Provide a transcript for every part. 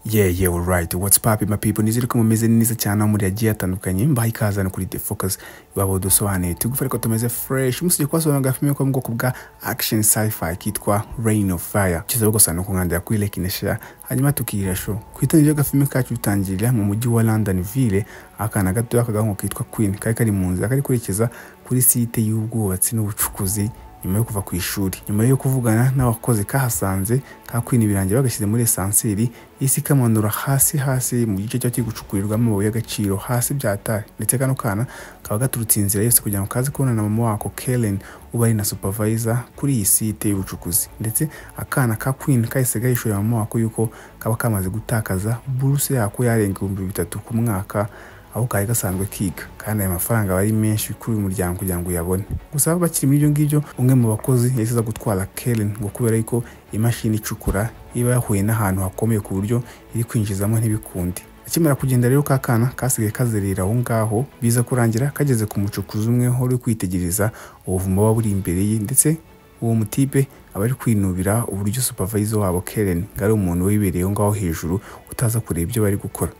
Yeah, yeah, alright. What's poppin' my people? Nizere ko mumeze neza cyane aho muri yagiye atandukanye. Mbaha ikaze hano kuri The Focus. Iwabo dusobanuye. Turi gufata ko tumeze fresh. Umusije kubasobanurira agafilime ko mu bwoko bwa action sci-fi kitwa Rain of Fire. Kiza gusa no kunkandira kuri Lake Neshera. Hanyuma tukirira show. Kwitangira agafilime kacu bitangirira mu mujyi wa Londonville. Akana gato akagahungu kitwa Queen. Kari kari mu nzira kari kurekeza kuri site y'ubwubatsi n'ubucukuzi nyuma yo kuva ku ishuri nyuma yo kuvugana n'abakozi kahasanze kakwina ibirangi bagashyize muri esanseri isi ikamanura hasi hasi mu gice cyari kiri gucukurirwamo amabuye y'agaciro hasi byataye ndetse kano kana kaba gaturutse inzira yose kugira ngo kaze kubona na mama wako Kellen uba ari na supervisor kuri iyi site y'ubucukuzi ndetse akana ka Queen kahise gahishurira mama wako yuko kaba kamaze gutakaza buruse yako yarenga ibihumbi bitatu ku mwaka aho kari gasanzwe kiga kandi aya mafaranga aba ari menshi kuri uyu muryango kugira ngo uyabone gusa bakiri muri ibyo ngibyo umwe mu bakozi yahise aza gutwara Karen ngo kubera yuko imashini icukura iba yahuye n'ahantu hakomeye ku buryo iri kwinjizamo ntibikundi akimara kugenda rero ka kana kasigaye kazerera aho ngaho biza kurangira kageze ku mucukuzi umwe wari kwitegereza ubuvumo buba buri imbere ye ndetse uwo mutipe aba ari kwinubira uburyo supervisor wabo Karen ngo ari umuntu wibereye aho ngaho hejuru utaza kureba ibyo bari gukora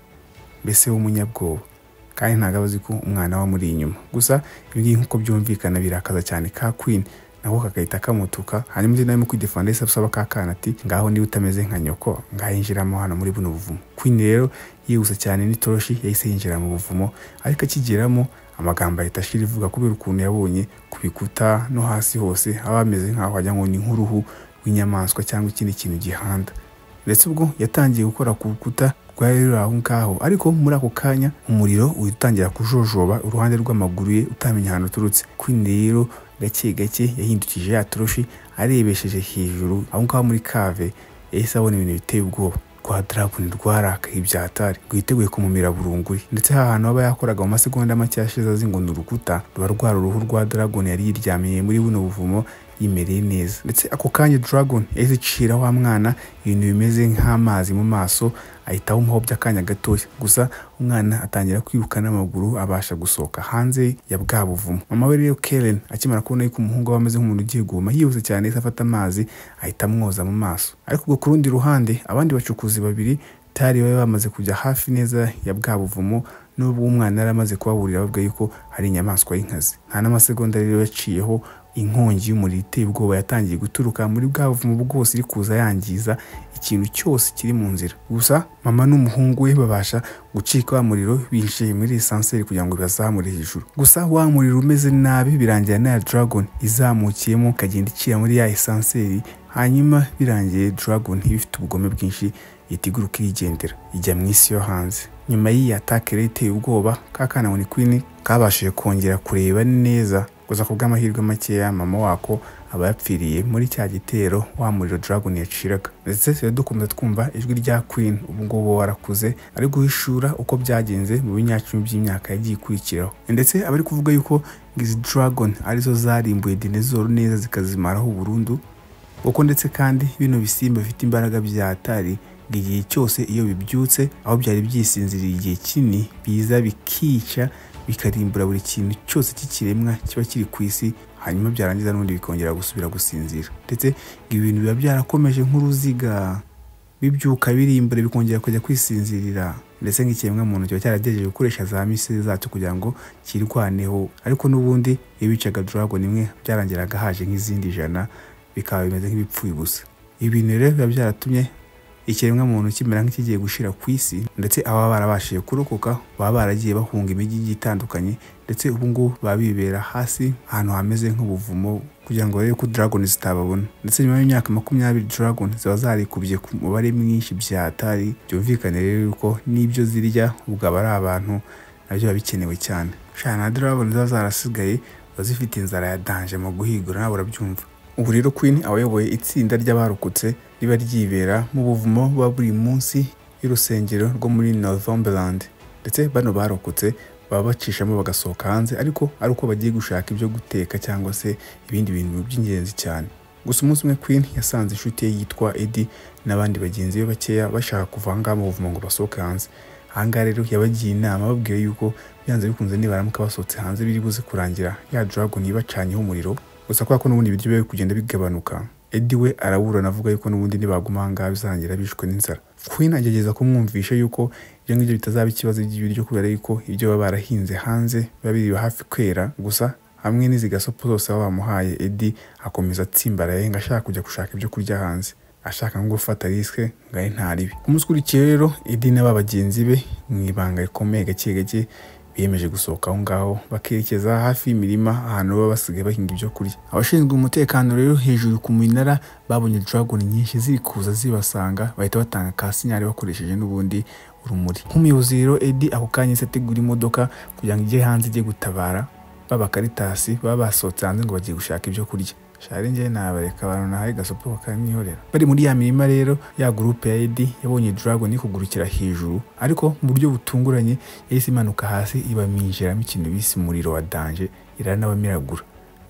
mbese w'umunyabwoba kandi ntabwo aba azi ko umwana we amuri inyuma gusa ibingibi nk'uko byumvikana birakaza cyane ka Queen nako kagahita kamutuka hanyuma undi nawe mu kwidefanda yahise asaba ka kana ati ngaho niba utameze nka nyoko ngaho yinjiramo hano muri buno buvumo Queen rero yihuse cyane n'itoroshi yahise yinjira mu buvumo ariko akigeramo amagambo ahita ashira ivuga kubera ukuntu yabonye ku bikuta no hasi hose aba ameze nk'aho wagira ngo ni nk'uruhu rw'inyamaswa cyangwa ikindi kintu gihanda ndetse ubwo yatangiye gukora ku rukuta rwari ruri aho ngaho ariko muri ako kanya umuriro utangira kujojoba uruhande rw'amaguru ye utamenya ahantu uturutse kwini rero gake gake yahindukije ya toroshi arebesheje hejuru aho ngaho muri kave yahise abona ibintu biteye ubwoba rwa dragoni rwarakaye ibyatari rwiteguye kumumira burunguri ndetse hantu aba yakoraga mu masegonda make yashize azi ngo ni urukuta ruba rwari uruhu rwa dragoni yari yiryamiye muri buno buvumo yimereye neza ndetse ako kanya dragon yahise icira wa mwana ibintu bimeze nk'amazi mu maso ahita awumuhobya akanya gatoya gusa umwana atangira kwiruka n'amaguru abasha gusohoka hanze ya bwa buvumo mama we rero Karen akimara kubona yuko umuhungu we ameze nk'umuntu ugiye guhuma yihuse cyane yahise afata amazi ahita amwoza mu maso ariko ubwo ku rundi ruhande abandi bacukuzi babiri tari bari bamaze kujya hafi neza ya bwa buvumo n'ubwo umwana yari amaze kubaburira babwiye yuko hari inyamaswa y'inkazi nta n'amasegonda rero yaciyeho inkongi y'umuriro iteye ubwoba yatangiye guturuka muri bwa buvumo bwose iri kuza yangiza ikintu cyose kiri mu nzira gusa mama n'umuhungu we babasha gucika wa muriro binjiye muri esanseri kugira ngo bazamure hejuru gusa wa muriro umeze nabi birangira na dragon izamukiyemo ikagenda icira muri ya esanseri hanyuma birangiye dragon ifite ubugome bwinshi itiguruka irigendera ijya mu isi yo hanze nyuma y'iyi atake rero iteye ubwoba ka kana ngo ni kwini kabashije kongera kureba neza gusa ku bw'amahirwe makeya mama wako aba yapfiriye muri cya gitero wa muriro dragon yaciraga ndetse rero dukomeza twumva ijwi rya queen ubu ngubu warakuze ari guhishura uko byagenze mu binyacumi by'imyaka yagiye ikurikiraho ndetse aba ari kuvuga yuko izi dragon arizo zarimbuye dinezoro neza zikazimaraho burundu kuko ndetse kandi bino bisimba bifite imbaraga byatari igihe cyose iyo bibyutse aho byari byisinziriye igihe kinini biza bikica bikarimbura buri kintu cyose cy'ikiremwa kiba kiri ku isi hanyuma byarangiza n'ubundi bikongera gusubira gusinzira ndetse ibintu biba byarakomeje nk'uruziga bibyuka birimbura bikongera kujya kwisinzirira ndetse nk'ikiremwa muntu kiba cyaragerageje gukoresha za misiri zacyo kugira ngo kirwaneho ariko n'ubundi iyo bicaga dragoni imwe byarangiraga haje nk'izindi ijana bikaba bimeze nk'ibipfuye gusa ibintu rero biba byaratumye ikiremwa muntu kimera nk'ikigiye gushira ku isi ndetse ababa barabashije kurokoka baba baragiye bahunga imijyi igiye itandukanye ndetse ubu ngubu baba bibera hasi ahantu hameze nk'ubuvumo kugira ngo barebe ko dragon zitababona ndetse nyuma y'imyaka makumyabiri dragon ziba zarikubye ku mubare mwinshi byatari byumvikane rero yuko n'ibyo zirya ubwo aba ari abantu nabyo biba bikenewe cyane shana na dragon ziba zarasigaye ziba zifite inzara ya danje mu guhigura nawe urabyumva ubu rero queen abayoboye itsinda ry'abarokotse riba ryibera mu buvumo buba buri munsi y'urusengero rwo muri Northumberland ndetse bano barokotse baba bacishamo bagasohoka hanze ariko ari uko bagiye gushaka ibyo guteka cyangwa se ibindi bintu by'ingenzi cyane gusa umunsi umwe Queen yasanze inshuti ye yitwa Eddie n'abandi bagenzi be bakeya bashaka kuva aha ngaha mu buvumo ngo basohoke hanze aha ngaha rero yabagiye inama babwiye yuko byanze bikunze nibaramuka basohotse hanze biri buze kurangira ya dragon yibacanyeho umuriro gusa kubera ko n'ubundi ibiryo biba biri kugenda bigabanuka Eddie we araburana avuga yuko n'ubundi nibaguma aha ngaha bizarangira bishwe n'inzara Queen agerageza kumwumvisha yuko ibyo ngibyo bitazaba ikibazo by'ibiryo kubera yuko ibyo baba barahinze hanze biba biri hafi kwera gusa hamwe n'izi gasopo zose baba bamuhaye Eddie akomeza atsimbaraye ngo ashaka kujya gushaka ibyo kurya hanze ashaka nko gufata risike ngo abe ntaribi umunsi ukurikiye rero Eddie n'aba bagenzi be mu ibanga rikomeye gake gake biyemeje gusohoka aho ngaho bakerekeza hafi y'imirima ahantu baba basigaye bahinga ibyo kurya abashinzwe umutekano rero hejuru ku minara babonye dragon nyinshi ziri kuza zibasanga bahita batanga ka sinyari bakoresheje n'ubundi urumuri nk'umuyobozi rero Eddie ako kanya se ategura imodoka kugira ngo ijye hanze ijye gutabara b'abakaritasi baba basohotse hanze ngo bagiye gushaka ibyo kurya shari njye nabareka abantu nahaye gasopo bakanihorera bari muri ya mirima rero ya gurupe ya edi yabonye dragon kugurukira hejuru ariko mu buryo butunguranye yahise imanuka hasi ibaminjiramo ikintu bise umuriro wa danje iranabamiragura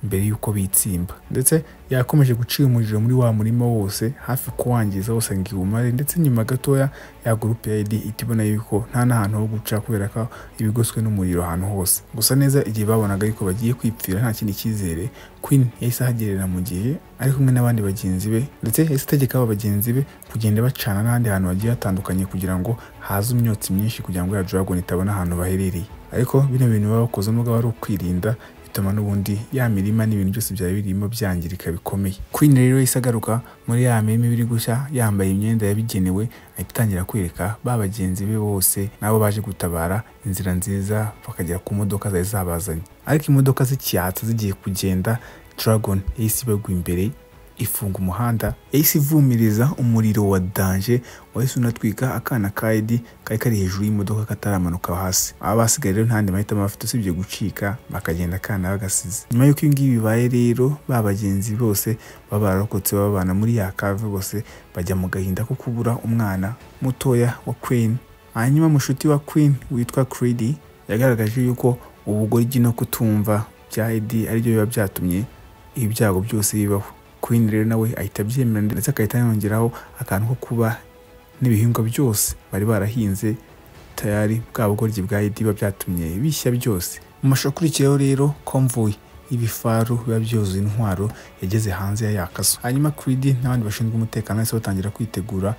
mbere y'uko bitsimba ndetse yakomeje gucira umuriro muri wa murima wose hafi kuwangiza wose ngo iwumare ndetse nyuma gatoya ya gurupe ya edi ihita ibona yuko nta n'ahantu ho guca kubera ko ibigoswe n'umuriro ahantu hose gusa neza igihe babonaga yuko bagiye kwipfira nta kindi cyizere queen yahise ahagerera mu gihe ari kumwe n'abandi bagenzi be ndetse yahise ategeka aba bagenzi be kugenda bacana n'ahandi hantu hagiye hatandukanye kugira ngo haze imyotsi myinshi kugira ngo ya dragon itabona ahantu baherereye ariko bino bintu baba bakoze n'ubwo ari ukwirinda bituma n'ubundi ya mirima n'ibintu byose byari birimo byangirika bikomeye queen rero yahise agaruka muri ya mirima ibiri gushya yambaye imyenda yabigenewe ahita itangira kwereka ba bagenzi be bose nabo baje gutabara inzira nziza bakagera ku modoka zari zabazanye ariko imodoka zicyatsa zigiye kugenda dragon yahise ibagwa imbere ifunga umuhanda yahise ivumiriza umuriro wa danje wahise unatwika akana ka edi kari kari hejuru y'imodoka kataramanuka hasi aba basigaye rero ntandi mahitamo bafite usibye gucika bakagenda akana bagasize nyuma y'uko ibi ngibi bibaye rero ba bagenzi bose baba bararokotse babana muri ya kave bose bajya mu gahinda ko kubura umwana mutoya wa queen hanyuma mushuti wa queen witwa creedy yagaragaje yuko ubugoryi no kutumva bya edi aribyo biba byatumye ibyago byose bibaho Queen rero nawe ahita abyemera ndetse agahita yongeraho akantu ko kuba n'ibihingwa byose bari barahinze tayari bwa bugoryi bwa idiba byatumye bishya byose mu mashusho akurikiyeho rero konvoyi ibifaru biba byuzuye intwaro yageze hanze ya yakaso hanyuma Creed n'abandi bashinzwe umutekano bahise batangira kwitegura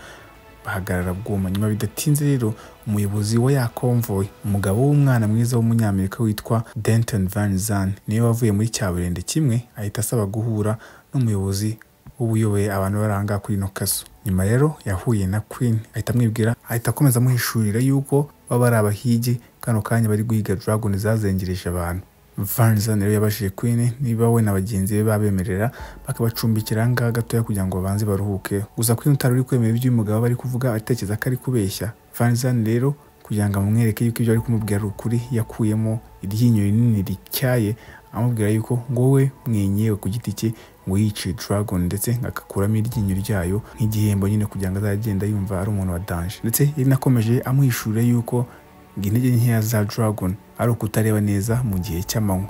bahagarara bwuma nyuma bidatinze rero umuyobozi wa ya konvoyi umugabo w'umwana mwiza w'umunyamerika witwa Denton Van Zan niwe wavuye muri cyaburende kimwe ahita asaba guhura n'umuyobozi w'ubuyoboye abantu baranga kuri ino kazu nyuma rero yahuye na queen ahita amwibwira ahita akomeza amuhishurira yuko baba ari abahigi kano kanya bari guhiga dragon zazengereje abantu vanzan rero yabashije queen niba we na bagenzi be babemerera bakabacumbikira aha ngaha gatoya kugira ngo babanze baruhuke gusa queen utari uri kwemera ibyo uyu mugabo bari kuvuga atekereza ko ari kubeshya vanzan rero kugira ngo amwereke yuko ibyo ari kumubwira ari ukuri yakuyemo iryinyo rinini rityaye amubwira yuko ngo we mwenyewe ku giti cye ngo yice dragon ndetse agakuramo iryinyo ryayo nk'igihembo nyine kugira ngo azagenda yumva ari umuntu wa danje ndetse yanakomeje amwishura yuko ngo intege nkeya za dragon ari ukutareba neza mu gihe cy'amanywa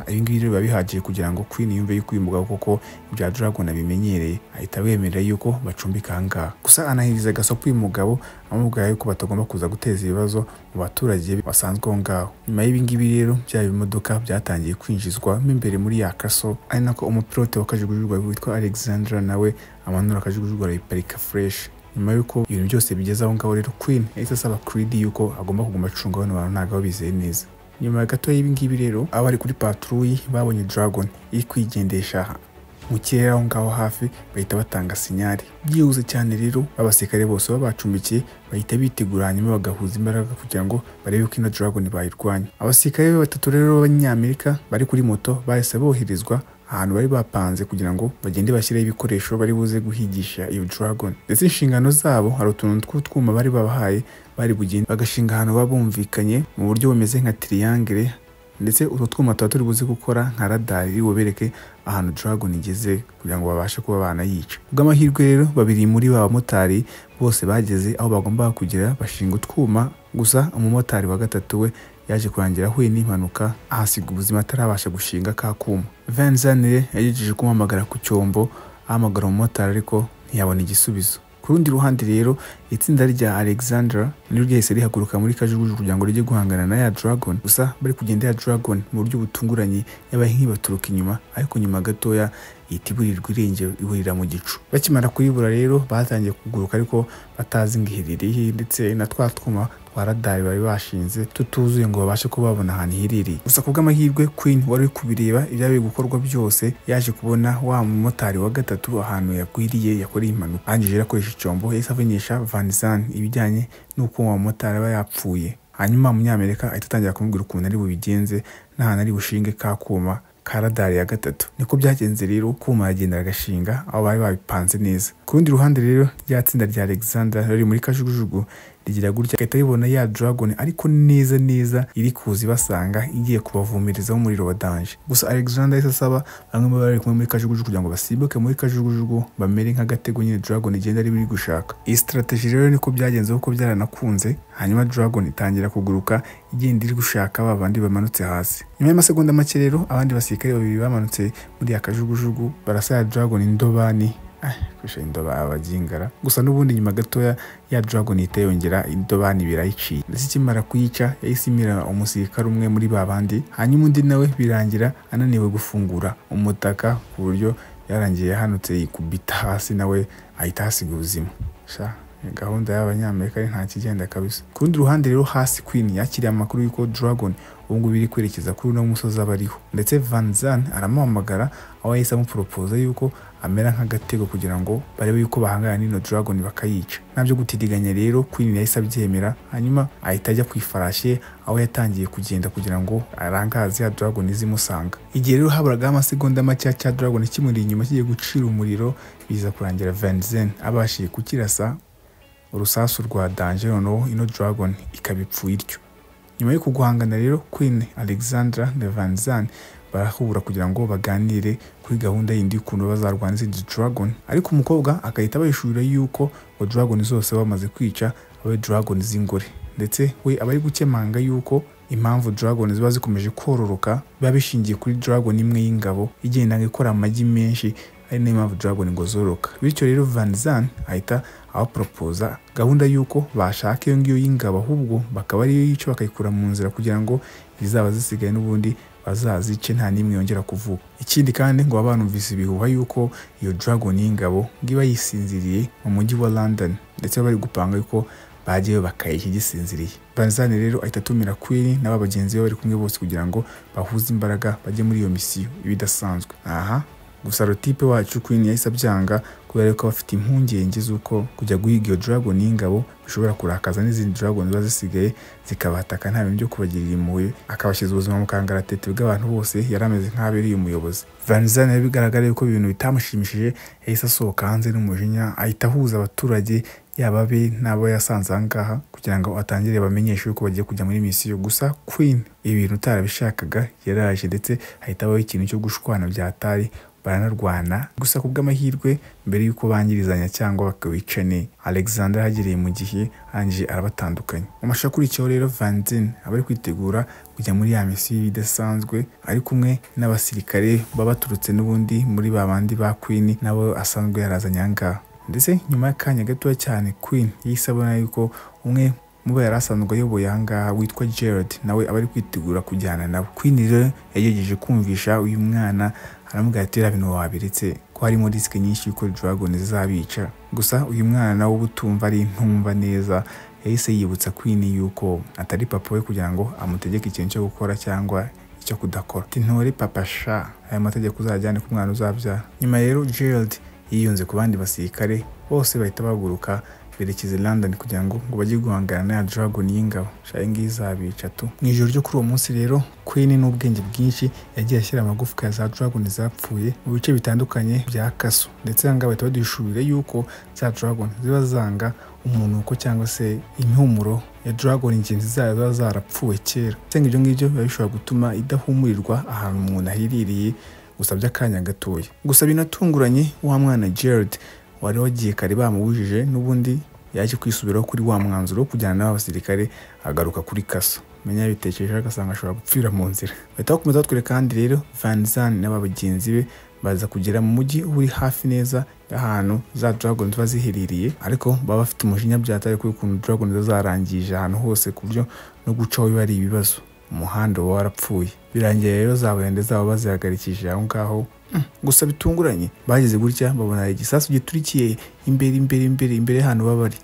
ibi ngibi rero biba bihagije kugira ngo queen yumve yuko uyu mugabo koko ibya dragon abimenyereye ahita abemerera yuko bacumbika aha ngaha gusa anahiriza agasopo uyu mugabo amubwira yuko batagomba kuza guteza ibibazo mu baturage basanzwe aho ngaho nyuma y'ibi ngibi rero bya bimodoka byatangiye kwinjizwa mo imbere muri ya kaso ari nako umupilote w'akajugujugu witwa alexandra nawe amanura akajugujugu arayiparika fureshi nyuma y'uko ibintu byose bigeze aho ngaho rero queen yahise asaba creed yuko agomba kuguma acunga bano bantu ntabwo aba bizeye neza nyuma gato y'ibingibi rero abari kuri patrouille babonye dragon iri kwigendesha mu kirere aho ngaho hafi bahita batanga sinyari byihuse cyane rero abasirikare bose baba bacumbikiye bahita bitegura hanyuma bagahuza imbaraga kugira ngo barebe ko ino dragon bayirwanya abasirikare batatu rero b'abanyamerika bari kuri moto bahise boherezwa ahantu bari bapanze kugira ngo bagende bashyireho ibikoresho bari buze guhigisha iyo dragon ndetse inshingano zabo hari utuntu tw'utwuma bari babahaye bari bugende bagashinga ahantu baba bumvikanye mu buryo bumeze nka triangle ndetse utwo twuma tuba turi buze gukora nka radari iri bubereke ahantu dragon igeze kugira ngo babashe kuba banayica bw'amahirwe rero babiri muri ba bamotari bose bageze aho bagombaga kugera bashinga utwuma gusa umumotari wa gatatu we yaje kurangira ahuye n'impanuka ahasiga ubuzima atarabasha gushinga ka kuma venzanire yagejeje kumuhamagara ku cyombo ahamagara umumotari ariko ntiyabona igisubizo ku rundi ruhande rero itsinda rya alexandra niryo ryahise rihaguruka muri kajugujugu kugira ngo rijye guhangana na ya dragon gusa bari kugenda ya dragon mu buryo butunguranye yabaye nk'ibaturuka inyuma ariko nyuma gatoya ihita iburirwa irengero iburira mu gicu bakimara kuyibura rero batangiye kuguruka ariko batazi ngo iherereye ndetse na twa twuma twa radari bari bashinze tutuzuye ngo babashe kuba babona ahantu iherereye gusa ku bw'amahirwe Queen wari uri kubireba ibyari gukorwa byose yaje kubona wa mumotari wa gatatu ahantu yagwiriye yakoreye impanuka arangije arakoresha icyombo yahise amenyesha Vanzan ibijyanye n'uko uwo mumotari aba yapfuye hanyuma umunyamerika ahita atangira kumubwira ukuntu ari bubigenze n'ahantu ari bushinge ka kuma ka radari ya gatatu niko byagenze rero kuma yagenda agashinga aho bari babipanze neza ku rundi ruhande rero rya tsinda rya alexander riri muri kajugujugu rigira gutya agahita ribona ya dragon ariko neza neza iri kuza ibasanga igiye kubavumirizaho umuriro wa danje gusa alexander yahise asaba bamwe mu bari kumwe muri kajugujugu kugira ngo basimbuke muri kajugujugu bamere nk'agatego nyine dragon igenda ari biri gushaka iyi strategy rero niko byagenze kuko byaranakunze hanyuma dragon itangira kuguruka igenda iri gushaka ba bandi bamanutse hasi nyuma y'amasegonda make rero abandi basirikare babiri bamanutse muri ya kajugujugu barasaya dragon indobani kurusha indoba abagingara gusa n'ubundi nyuma gatoya ya dragon ihita yongera indobani birayiciye ndetse ikimara kuyica yahise imira umusirikare umwe muri ba bandi hanyuma undi nawe birangira ananiwe gufungura umutaka ku buryo yarangiye yahanutse yikubita hasi nawe ahita ahasiga ubuzima gahunda y'abanyamerika nta kigenda kabisa ku rundi ruhande rero hasi queen yakiriye amakuru y'uko dragon ubu ngubu iri kwerekeza kuri uno musozi aba ariho ndetse Van Zan aramuhamagara aho yahise amuporopoza y'uko amera nk'agatego kugira ngo barebe yuko bahangana n'ino dragon bakayica nta byo gutiriganya rero Queen yahise abyemera hanyuma ahita ajya ku ifarashi ye aho yatangiye kugenda kugira ngo arangaze ya dragon izimusanga igihe rero haburagaho amasegonda makeya cya dragon kimuri inyuma kigiye gucira umuriro biza kurangira Van Zan abashije kukirasa urusasu rwa danje noneho ino dragon ikaba ipfuye ityo nyuma yo kuguhangana rero Queen Alexandra na Van Zan barahura kugira ngo baganire kuri gahunda yindi y'ukuntu bazarwana izindi Dragon ariko umukobwa agahita abahishurira yuko ngo Dragon zose bamaze kwica abe Dragon z'ingore ndetse we aba ari gukemanga yuko impamvu Dragon ziba zikomeje kororoka biba bishingiye kuri Dragon imwe y'ingabo igenda ikora amagi menshi ari nayo mpamvu Dragon ngo zoroka bityo rero Van Zan ahita abaporopoza gahunda y'uko bashaka iyo ngiyo y'ingabo ahubwo bakaba ariyo yica bakayikura mu nzira kugira ngo izaba zisigaye n'ubundi bazazice nta n'imwe yongera kuvuka ikindi kandi ngo baba banumvise ibihuha y'uko iyo Dragon y'ingabo ngo iba yisinziriye mu mujyi wa London ndetse bari gupanga yuko bagiye bakayiha igisinziriye banzani rero ahita atumira kwiri n'aba bagenzi be bari kumwe bose kugira ngo bahuze imbaraga bajye muri iyo misiyo ibidasanzwe aha gusa rotipe wacu Queen yahise abyanga kubera ko bafite impungenge z'uko kujya guhiga iyo Dragon y'ingabo bishobora kurakaza n'izindi Dragon ziba zisigaye zikabataka nta bintu byo kubagirira impuhwe akabashyira ubuzima mu kangaratete bw'abantu bose yari ameze nk'abereye umuyobozi Van Zan bigaragara yuko ibintu bitamushimishije yahise asohoka hanze n'umujinya ahita ahuza abaturage yaba be n'abo yasanze aha ngaha kugira ngo atangire bamenyeshe yuko bagiye kujya muri misiyo gusa Queen ibintu utarabishakaga yaraje ndetse ahita abaho ikintu cyo gushwana byatari baranarwana gusa ku bw'amahirwe mbere y'uko bangirizanya cyangwa bakawicane alexander ahagereye mu gihe ange arabatandukanye mu mashusho akurikiyeho rero vanzin aba ari kwitegura kujya muri ya misiyo idasanzwe ari kumwe n'abasirikare baba baturutse n'ubundi muri ba bandi ba queen nabo asanzwe yarazanye aha ngaha ndetse nyuma y'akanya gatoya cyane queen yahise abona yuko umwe muba yari asanzwe ayoboye aha ngaha witwa gerard nawe aba ari kwitegura kujyana nabo queen rero yagerageje kumvisha uyu mwana aramubwira ati reba ibintu wabiretse ko harimo risike nyinshi y'uko dragon zizabica gusa uyu mwana nawe uba utumva ari ntumva neza yahise yibutsa queen yuko atari papa we kugira ngo amutegeke ikintu cyo gukora cyangwa icyo kudakora ntore papa sha aya mategeko uzajyane ku mwana uzabyara nyuma rero gerald yiyunze ku bandi basirikare bose bahita baguruka berekeza i London kugira ngo ngo bajye guhangana na Dragon y'ingabo shaye ngiyi zabica tu mu ijoro ryo kuri uwo munsi rero Queen n'ubwenge bwinshi yagiye ashyira amagufwa ya za Dragon zapfuye mu bice bitandukanye bya Kaso ndetse aha ngaha bahita baduhishurira yuko za Dragon ziba zanga umunuko cyangwa se impumuro ya Dragon ingenzi zayo ziba zarapfuwe kera cyangwa ibyo ngibyo biba bishobora gutuma idahumurirwa ahantu umuntu ahiririye gusa by'akanya gatoya gusa binatunguranye wa mwana Gerard wari wagiye kare bamubujije n'ubundi yaje kwisubiraho kuri wa mwanzuro wo kujyana n'abasirikare agaruka kuri kaso menya yabitekerejeho agasanga ashobora gupfira mu nzira bahita bakomeza batwereka kandi rero Van Zan n'aba bagenzi be baza kugera mu mujyi uri hafi neza y'ahantu za Dragon ziba ziherereye ariko baba bafite umujinya byatari kuri ukuntu Dragon zazarangije ahantu hose ku buryo no gucaho biba ari ibibazo umuhanda uba warapfuye birangiye rero za burende zabo bazihagarikishije aho ngaho gusa bitunguranye bageze gutya babona igisasu giturikiye imbere imbere imbere imbere hano baba bari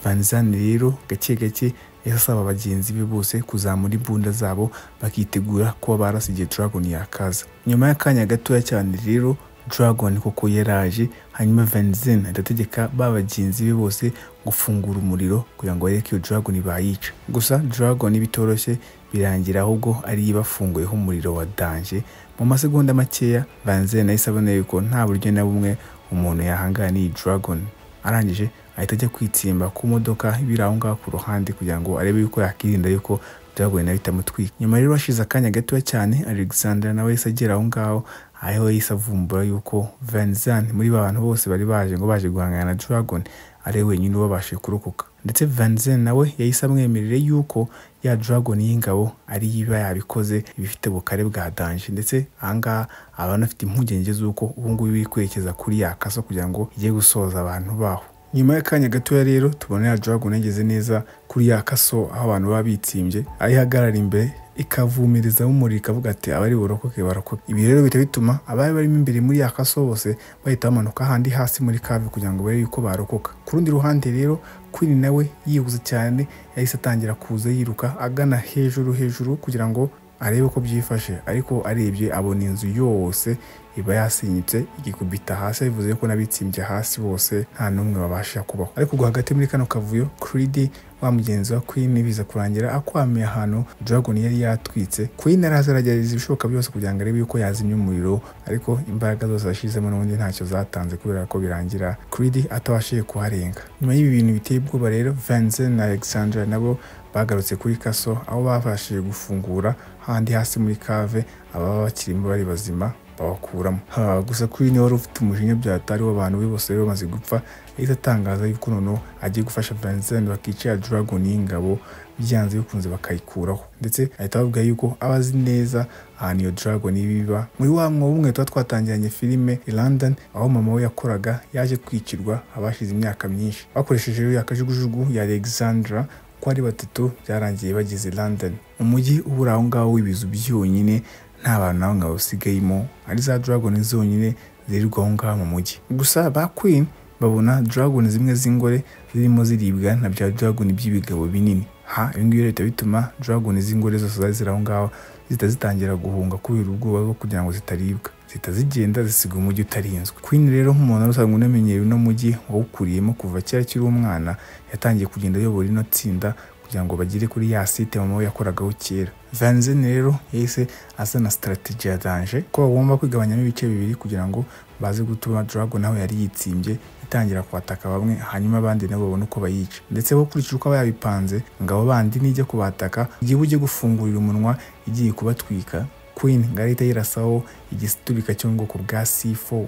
vanzani rero gake gake yahise asaba bagenzi be bose kuzamura imbunda zabo bakitegura kuba barasa igihe dragon yakaza nyuma y'akanya gatoya cyane rero dragon koko yaraje hanyuma vanzani ahita ategeka ba bagenzi be bose gufungura umuriro kugira ngo barebe ko iyo dragon bayica gusa dragon bitoroshye birangira ahubwo ariyo ibafunguyeho umuriro wa danje mu masegonda makeya vanzani ahise abona yuko nta buryo na bumwe umuntu yahangana n'iyi dragon arangije ahita ajya kwitsimba ku modoka ibiri aho ngaho ku ruhande kugira ngo arebe yuko yakirinda yuko dragon nayo itamutwika nyuma rero hashize akanya gatoya cyane alexander nawe yahise agera aho ngaho aho yahise avumbura yuko vanzan muri ba bantu bose bari baje ngo baje guhangana na dragon ari we wenyine ubabashije kurokoka ndetse vanzen nawe yahise amwemerere yuko ya dragon y'ingabo ari iba yabikoze ibifite bukare bwa danje ndetse ahangaha aba anafite impungenge z'uko ubungubu iri kwerekeza kuri yakasa kugira ngo ijye gusoza abantu baho nyuma y'akanya gatoya rero tubona ya dragon yageze neza kuri ya kaso aho abantu baba bitsimbye aho ihagarara imbere ikavumereza umuriro ikavuga ati abari burokoke barokoke ibi rero bihita bituma abari barimo imbere muri ya kaso bose bahita bamanuka ahandi hasi muri kave kugira ngo barebe yuko barokoka ku rundi ruhande rero queen nawe yihuze cyane yahise atangira kuza yiruka agana hejuru hejuru kugira ngo arebe ko byifashe ariko arebye abona inzu yose iba yasinyitse igikubita hasi bivuze ko n'abitsimbye hasi bose nta n'umwe babasha kubaho ariko ubwo hagati muri kano kavuyo kiridi wa mugenzi wa queen biza kurangira akwamiye ahantu dragon yari yatwitse queen araza aragerageza ibishoboka byose kugira ngo arebe yuko yazimya umuriro ariko imbaraga zose yashyizemo n'ubundi ntacyo zatanze kubera ko birangira kiridi atabashije kuharenga nyuma y'ibi bintu biteye ubwoba rero vanze na alexandra nabo bagarutse kuri kaso aho babashije gufungura handi hasi muri kave ababa bakirimo bari bazima babakuramo ha gusa kuri niwe wari ufite umujinya byatari w'abantu be bose bari bamaze gupfa yahise atangaza yuko noneho agiye gufasha Vincent bakica Dragon y'ingabo byanze bikunze bakayikuraho ndetse ahita bavuga yuko aba azi neza ahantu iyo Dragon ibiba muri wa mwobo umwe tuba twatangiranye filime i London aho mama we yakoraga yaje kwicirwa abashize imyaka myinshi bakoresheje ya kajugujugu ya Alexandra uko ari batatu byarangiye bageze London umujyi ubura aho ngaho w'ibizu byonyine nta bantu nawe ngo basigayemo ari za dragon zonyine zirirwa aho ngaho mu mujyi gusa ba queen babona dragon zimwe z'ingore zirimo ziribwa na bya dragon by'ibigabo binini ha ibingibi leta bituma dragon z'ingore zose zari ziri aho ngaho zihita zitangira guhunga kubera ubwoba bwo kugira ngo zitaribwa zihita zigenda zisiga umujyi utarinzwe queen rero nk'umuntu wari usanzwe unamenyeye uno mujyi wawukuriyemo kuva kera akiri umwana yatangiye kugenda ayobora ino tsinda kugira ngo bagere kuri ya site mama we yakoragaho kera vanzen rero yahise azana sitarategi ya danje ko bagomba kwigabanyamo ibice bibiri kugira ngo baze gutuma drago nawe yari yitsimbye itangira kwataka bamwe hanyuma abandi nabo babone uko bayica ndetse bakurikije uko bayabipanze ngo abo bandi nijya kubataka igihe ujye gufungurira umunwa igiye kubatwika queen ngo ahita yirasaho igiturika cyo mu bwoko bwa c4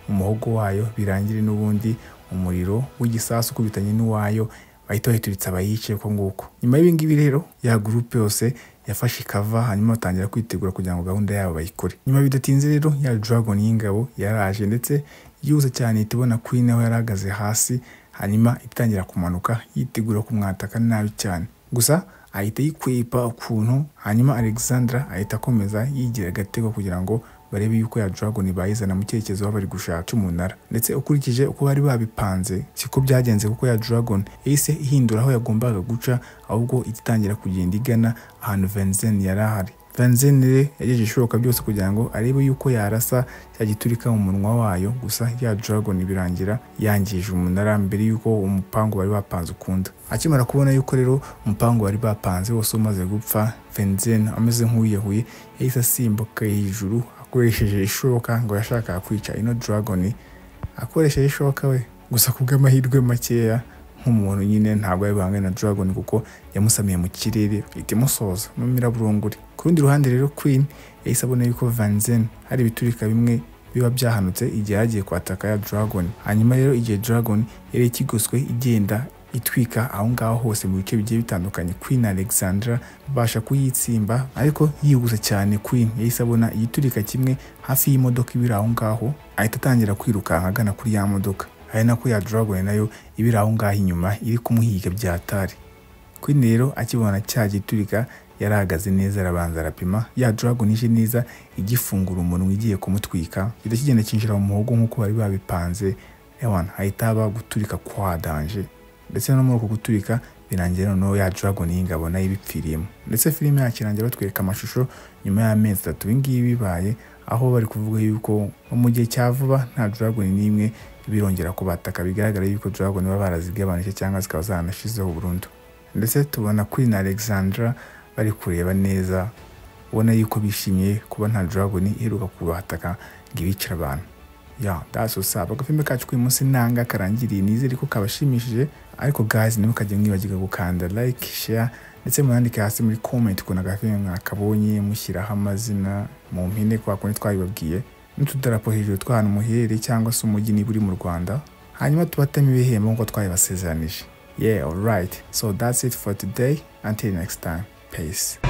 umuhogo wayo birangire n'ubundi umuriro w'igisasu ukubitanye n'uwayo bahita bahituritse abayicaye uko nguko nyuma y'ibingibi rero ya gurupe yose yafashe ikava hanyuma batangira kwitegura kugira ngo gahunda yabo bayikore nyuma bidatinze rero ya dragon y'ingabo yaraje ndetse yihuse cyane ihita ibona queen aho yari ahagaze hasi hanyuma itangira kumanuka yitegura kumwataka nabi cyane gusa ahita yikwepa ukuntu hanyuma alexandra ahita akomeza yigira agatego kugira ngo barebe yuko ya Dragon bayizana mu cyerekezo baba bari gushaka umunara ndetse ukurikije uko bari babipanze siko byagenze kuko ya Dragon yahise ihindura aho yagombaga guca ahubwo itangira kugenda igana ahantu Venzen yari ahari Venzen rero yagejeje ibishoboka byose kugira ngo arebe yuko yarasa cya giturika mu munwa wayo gusa ya Dragon birangira yangije umunara mbere yuko umupangu bari bapanze ukunda akimara kubona yuko rero umupangu bari bapanze wose umaze gupfa Venzen ameze nk'uwiyahuye yahise asimbuka hejuru akoresheje ishoka ngo yashakaga kwica ino dragon akoresheje ishoka we gusa ku bw'amahirwe makeya nk'umuntu nyine ntabwo yari buhangane na dragon kuko yamusamiye mu kirere ihita imusoza mu miraburunguri ku rundi ruhande rero queen yahise abona yuko vanzen hari ibiturika bimwe biba byahanutse igihe yagiye kwataka ya dragon hanyuma rero igihe dragon yari ikigoswe igenda itwika aho ngaho hose mu bice bigiye bitandukanye queen alexandra babasha kuyitsimba ariko yihuse cyane queen yahise abona igiturika kimwe hafi y'imodoka ibiri aho ngaho ahita atangira kwirukanka agana kuri ya modoka ari nako ya dragon nayo ibiri aho ngaho inyuma iri kumuhiga byatari queen rero akibona cya giturika yarahagaze neza arabanza arapima ya dragon ije neza igifungura umunwa igiye kumutwika gihita kigenda cyinjira mu muhogo nk'uko bari babipanze ewana hahita haba guturika kwa danje ndetse no muri uko guturika birangira noneho ya dragon y'ingabo nayo ibipfiriyemo ndetse filime yacu irangira batwereka amashusho nyuma y'amezi atatu ibi ngibi bibaye aho bari kuvuga yuko nko mu gihe cya vuba nta dragon n'imwe birongera kubataka bigaragara yuko dragon baba barazigabanije cyangwa zikaba zaranashizeho burundu ndetse tubona Queen Alexandra bari kureba neza ubona yuko bishimiye kuba nta dragon iheruka kubataka ngo ibicire abantu ya that's what's up agafilme kacu k'uyu munsi nanga karangiriye nizere ko kabashimishije ariko guys ntimukajye mwibagirwa gukanda like share ndetse mwandike hasi muri comment ukuntu agafilme mwakabonye mushyiraho amazina mu mpine kwa kundi twabibabwiye n'utudarapo hejuru tw'ahantu muherereye cyangwa se umujyi niba uri mu rwanda hanyuma tubatemo ibihembo nk'uko twabibasezeranije yeah alright so that's it for today until next time peace